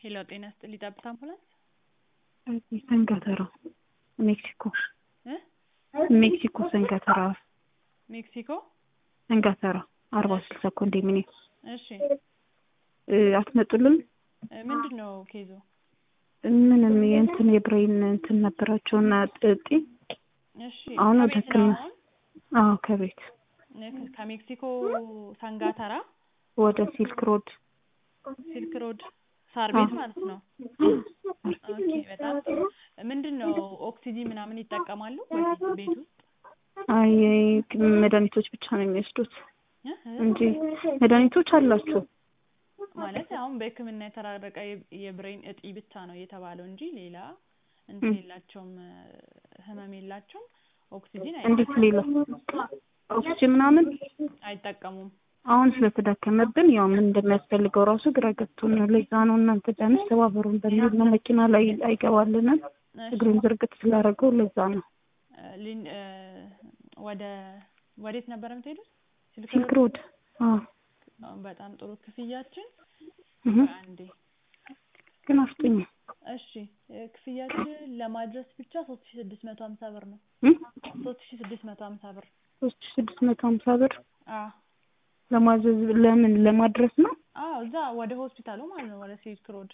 ሄሎ ጤና ይስጥልኝ ጠብታ አምቡላንስ ሰንጋተራ ሜክሲኮ እ ሜክሲኮ ሰንጋተራ ሜክሲኮ ሰንጋተራ አርባ ስልሳ ኮንዶሚኒየም እሺ እ አትመጡልን እ ምንድን ነው ኬዙ ምንም የእንትን የብሬን እንትን ነበራቸውና እጢ እሺ አሁን ወደ ከቤት ነው ህክምና አሁን አዎ ከቤት እ ከሜክሲኮ ሳንጋተራ ወደ ሲልክ ሮድ ሲልክ ሮድ ሳር ቤት ማለት ነው ኦኬ በጣም ጥሩ ምንድን ነው ኦክሲጂን ምናምን ይጠቀማሉ ወይስ ቤት ውስጥ አይ መድኃኒቶች ብቻ ነው የሚወስዱት እ እ እንጂ መድኃኒቶች አላቸው ማለት አሁን በሕክምና የተራረቀ የ- የብሬን እጢ ብቻ ነው የተባለው እንጂ ሌላ እንትን የላቸውም እ ህመም የላቸውም ኦክሲጂን እንዴት ሌላ ኦክሲጅን ምናምን አይጠቀሙም አሁን ስለተዳከመብን ያው ምን እንደሚያስፈልገው ራሱ ግራ ገብቶናል። ለዛ ነው እናንተ ቢያንስ ተባበሩን በሚል ነው። መኪና ላይ አይገባልንም እሺ እግሩን ዝርግት ስላደረገው ለዛ ነው። እ ሊን- እ ወደ ወዴት ነበር የምትሄዱት ሲልክ ሲልክ ሮድ ሮድ አዎ አሁን በጣም ጥሩ ክፍያችን እህ አንዴ ግን አፍጡኝ እሺ እ ክፍያችን ለማድረስ ብቻ ሶስት ሺ ስድስት መቶ ሀምሳ ብር ነው እም ሶስት ሺ ስድስት መቶ ሀምሳ ብር ሶስት ሺህ ስድስት መቶ ሀምሳ ብር አዎ ለማዘዝ ለምን ለማድረስ ነው? አዎ እዛ ወደ ሆስፒታሉ ማለት ነው ወደ ሲልክ ሮድ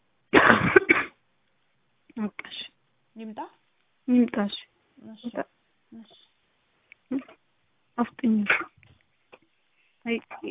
በቃ እሺ ይምጣ ይምጣ እሺ እሺ እሺ አፍጡኝ አይ